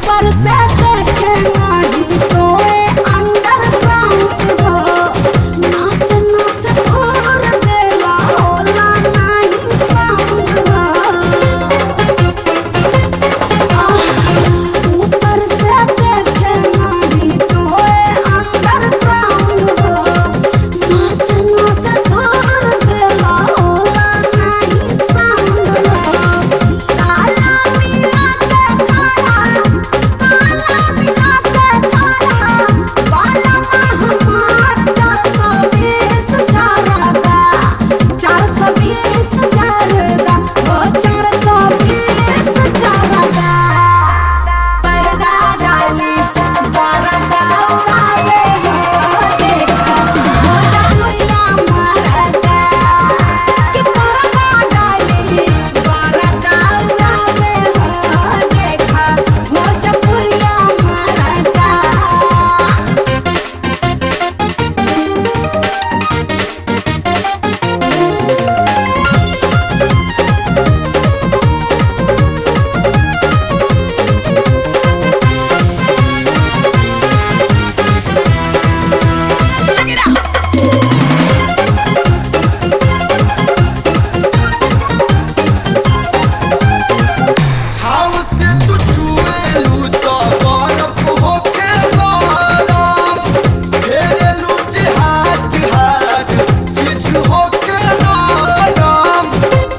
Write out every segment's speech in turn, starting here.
ऊपर से देखे नहीं तोए अंडरग्राउंड हो नास नास तोर देला होला नहीं साउंड हो ऊपर से देखे नहीं तोए अंडरग्राउंड हो नास नास तोर देला होला नहीं साउंड हो काला मिला के खाया काला मिला के खाया वाला हमार चार सौ बीस जरदा चार सौ बीस जरदा ओ चार सौ बीस जरदा पर्दा डाली जरदा उड़ावे हो देखा हो जामुया मरदा कि पर्दा डाली जरदा उड़ावे हो देखा हो जामुया मरदा छाव से तू छुएलू तो बर्फ होके गरम फेरेलू जे हाथ हाथ चीज होके नरम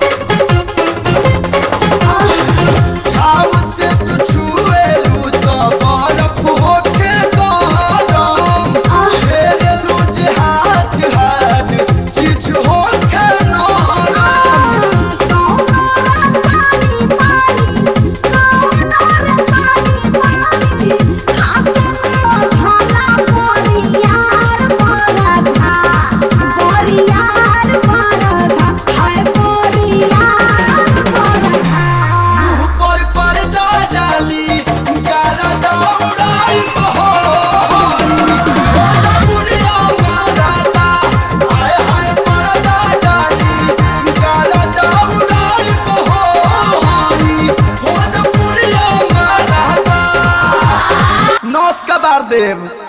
छाव से तू छुएलू तो बर्फ होके गरम फेरेलू जे हाथ हाथ चीज होके नरम ऊपर पर्दा डाली गारा दौड़ाई बहोई भोजपुरिया मारता हाय हाय पर्दा डाली गारा दौड़ाई बहोई भोजपुरिया मारता नौस का बार देव